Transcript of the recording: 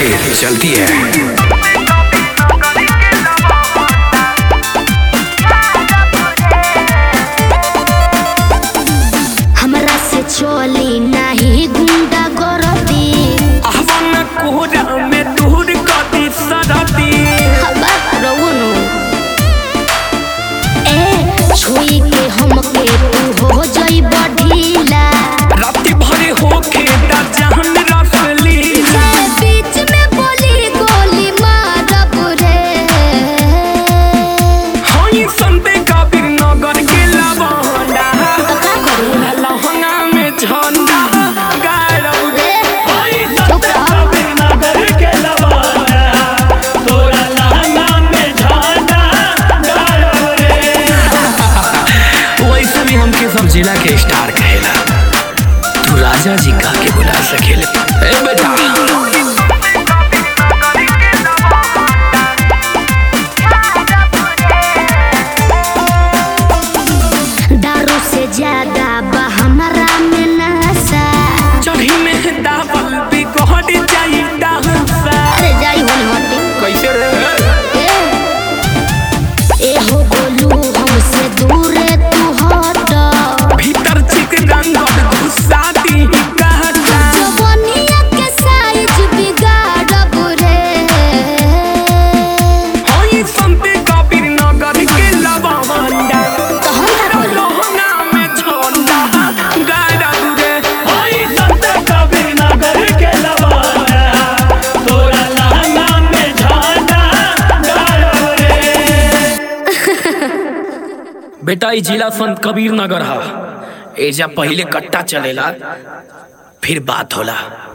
फिर चलती है हमरा से चली नाही गुंडा गरदी अवन कोहरा में दूर कदी सरदी हवा रउनु ए छुई के हमके तू हो जई ढीला राति भरे होके दा जहन रसली मैं बीच में बोली गोली मारब रे हई संते कबीर नगर के लवंडा तो का करू लहंगा में झंडा गाड़ौ रे हई चुप संते रहो। कबीर नगर के लवंडा तोरा लहंगा में झंडा गाड़ौ रे वैसे भी हमके सब जिला के स्टार कहेला तू राजा जी का के बुला सकेले ए बेटा दारू से ज्यादा बा हमारा में नशा चढ़ी में दावल बिगड़ जाई डांसा अरे जाई होने हटे कैसे रे ए हो गोलू हमसे दूर तू हट भीतर चिक रंगल घुसा दी कहता जवनिया के साइज बिगाड़ब रे हई संते कबीर नगर के लवंडा तो हम का करी लोहना में झंडा गाड़ौ रे हई संते कबीर नगर के लवंडा तोरा लहंगा में झंडा गाड़ौ रे बेटा ई जिला संत कबीर नगर हा एजा पहिले कट्टा चलेला फिर बात होला